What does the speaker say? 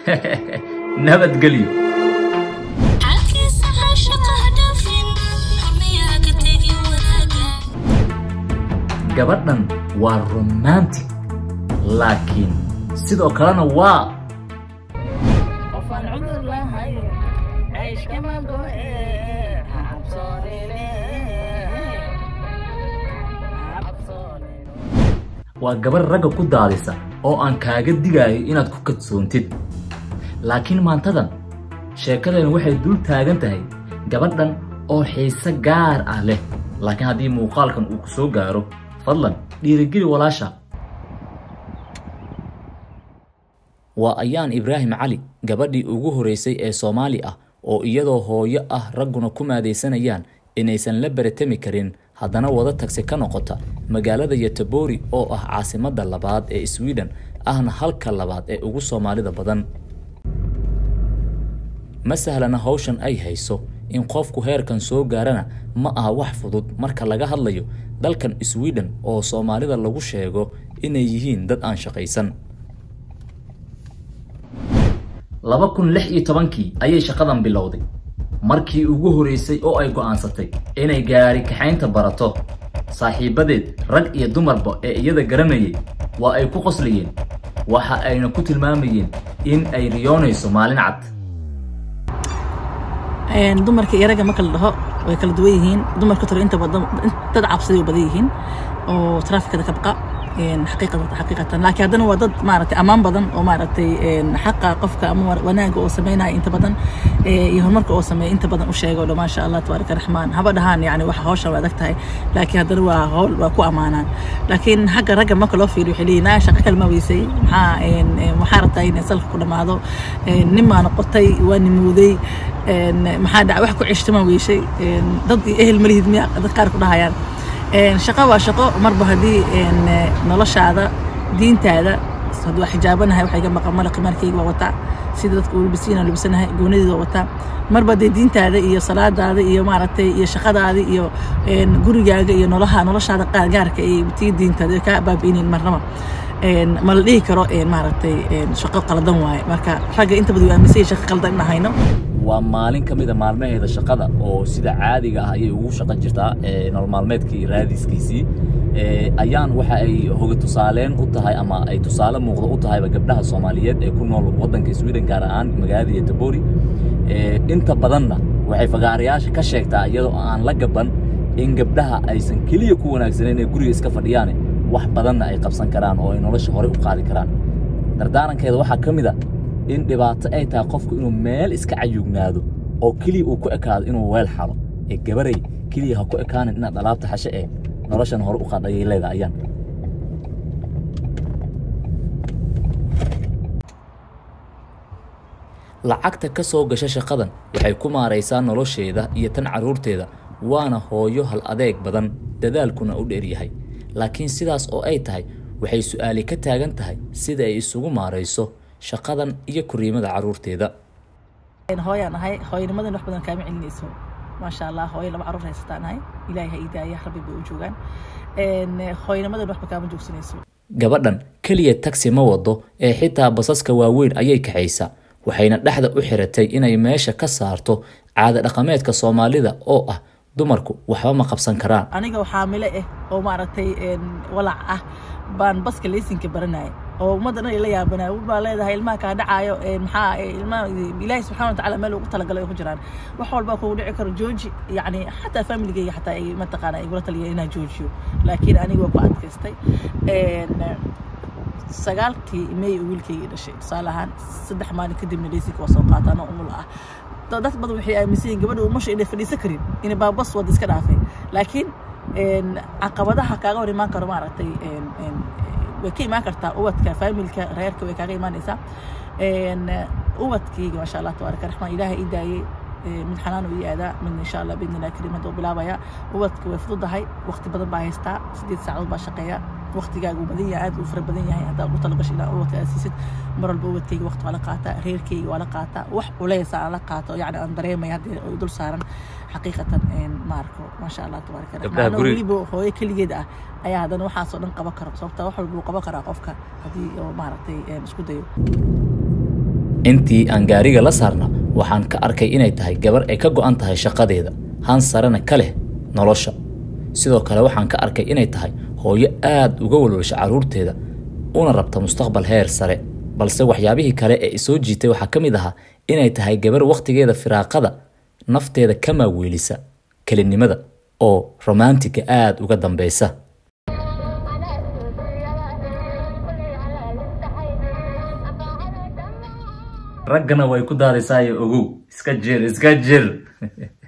nabadgelyo halkiisa caashaqa dhaafin xumiyaa ka tegi wanaaga gabadhan waa romantic laakiin sidoo kalena waa qofaan cudur lahayn cayshkama go'e ha cabsoonine ha cabsoonine waa gabarh ragga ku daadisa oo aan kaaga digaayo inaad ku kadsoontid laakiin maantadan sheekadani waxay dul taagan tahay gabadhan oo xiise gaar ah leh laakiin haddii muuqaalkan uu ku soo gaaro fadlan dhiirigeli walaasha waa ayaan ibraahim cali gabadhii ugu horeysay ee soomaali ah oo iyadoo hooyo ah ragguna ku maadaysanayaan inaysan la baratami karin haddana wada tagsi ka noqota magaalada yotobori oo ah caasimadda labaad ee sweden ahna halka labaad ee ugu soomaalida badan ma sahlana hawshan ay hayso in qofku heerkan soo gaarana ma aha wax fudud marka laga hadlayo dalkan sweden oo soomaalida lagu sheego inay yihiin dad aan shaqaysan laba kun lix iyo tobankii ayay shaqadan bilowday markii ugu horeysay oo ay go'aansatay inay gaari kaxaynta barato saaxiibadeed rag iyo dumarba ee iyada garanayay waa ay ku qoslayeen waxa ayna ku tilmaamayeen in ay riyoonayso maalin cad dumarka iyo ragga marka la dhaho way kala duwan yihiin dumarka tore inta badan dad cabsaday oo badan yihiin oo traafikada ka baqa xaqiiqatan xaqiiqatan laakiin haddana waa dad maaragtay ammaan badan oo maaragtay xaqa qofka ama wanaaga oo sameynaya inta badan iyo horumarka oo sameeya inta badan u sheega oo dhan maasha allah tabaaraka raxmaan haba dhahaan yani waxa hawshan waa adag tahay laakiin haddana waa hawl waa ku ammaanaan laakiin xagga ragga marka loo fiiriyo waxay leeyihin naa shaqo kalma weysay maxaa waxaa rabtaa inay salka ku dhammaado nin maa noqotay waa nimooday maxaa dhaca wax ku ceshtamaa weyshay dad iyo ehel malihid miya dad qaar ku dhahayaan shaqo waa shaqo marba haddii noloshaada diintaada haddii waa xijaabanahay waxaa iga maqan mala qimaarkayga waa wataa sida dadka uu labisiina labisanahay goonadeeda waa wataa marba haddii diintaada iyo salaadaada iyo maaragtay iyo shaqadaada iyo gurigaaga iyo noloha noloshaada gaarka iyo tii diintaada kaa baabi'inayn marnaba ma la dhihi karo maaragtay shaqo qaldan waaye marka ragga inta badan waa aaminsan shaqo qaldan in hayno waa maalin ka mid a maalmaheeda shaqada oo sida caadiga ah ayay ugu shaqan jirtaa nolol maalmeedkii raadiskiisii ayaan waxa ay hoga tusaaleen u tahay ama ay tusaale muuqda u tahayba gabdhaha soomaaliyeed ee ku nool waddanka sweden gaar ahaan magaalada yotobori inta badanna waxay fagaarayaasha ka sheegtaa iyadoo aan la gaban in gabdhaha aysan keliya ku wanaagsaneyn ee guriga iska fadhiyaane wax badanna ay qabsan karaan oo ay nolosha horey u qaadi karaan dardaarankeeda waxaa ka mid a in dhibaato ay tahay qofku inuu meel iska cayugnaado oo keliya uu ku ekaado inuu weel xalo ee gabaray keliya ha ku ekaanin inaad alaabta xashe ee noloshan hore u qaad ayay leedahay ayaan lacagta ka soo gasha shaqadan waxay ku maaraysaa nolosheeda iyo tan carruurteeda waana hooyo hal adeeg badan dadaalkuna u dheeryahay laakiin sidaas oo ay tahay waxay su'aali ka taagan tahay sida ay isugu maarayso shaqadan iyo koriimada carruurteeda hooyaan ahay hooyanimadan wax badan kaama celinayso maasha allah hooyo laba carruur haysataan ahay ilaahay ha idaaya rabbi bay u joogaan hooyanimadan waxba kaama joogsanayso gabadhan keliya tagsi ma wado ee xitaa basaska waaweyn ayay kaxaysaa waxayna dhexda u xiratay inay meesha ka saarto caada dhaqameedka soomaalida oo ah dumarku waxba ma qabsan karaan aniga oo xaamile ah oo maaragtay walac ah baan baska leysinka baranaya oo ummadda dhan ila yaabanaya baa leedahay ilmaha kaa dhacaayo maxaa ilmaha ilaahi subxana watacaala meel ugu talagalay ay ku jiraan wax walba kugu dhici karo jooji yacni xataa familigayga xataa ay mataqaana igula taliya inaan joojiyo laakiin aniga waa ku adkaystay sagaalkii may wiilkayga dhashay tusaale ahaan saddex maalin kadibna leysinka waa soo qaata anoo umul ah dad badan waxay aaminsan yihin gabadha umasha inay fadhiisan karin inay baabas wada iska dhaafay laakiin caqabadaha kaaga hor imaan karo maaragtay way ka imaan kartaa ubadka faamilka reerka way kaaga imaanaysaa ubadkayga maasha allah tabaaraka raxmaan ilaahay ii daayey mid xanaan u ii aadaa midna insha allah biidni illahi kariim hadda u bilaabaya ubadka way fududahay waqti badan baa haystaa sideed saacadood baa shaqeeya waqtigaaga uu badan yahay aad uu fara badan yahay haddaad ugu talagasho ilaa ubadka aad siisid mar walba ubadkayga waqti waa la qaataa reerkayga waa la qaataa wax culeysa aan la qaato yacni aan dareemaya haddii ay dul saaran xaqiiqatan ma arko maasha allah tabaaraka raxmaan weliba hooyo keligeed ah ayaa haddana waxaasoo dhan qaban karo sababta wax walba uu qaban karaa qofka haddii oo maaragtay isku dayo intii aan gaariga la saarna waxaan ka arkay inay tahay gabar ay ka go'an tahay shaqadeeda han sarena ka leh nolosha sidoo kale waxaan ka arkay inay tahay hooyo aad uga walwalsha carruurteeda una rabta mustaqbal heer sare balse waxyaabihii kale ee isoo jiitay waxaa ka mid ahaa inay tahay gabar wakhtigeeda firaaqada nafteeda ka maaweelisa kelinimada oo romantiga aad uga dambeysa raggana way ku daadaysaayo ogow iska jir iska jir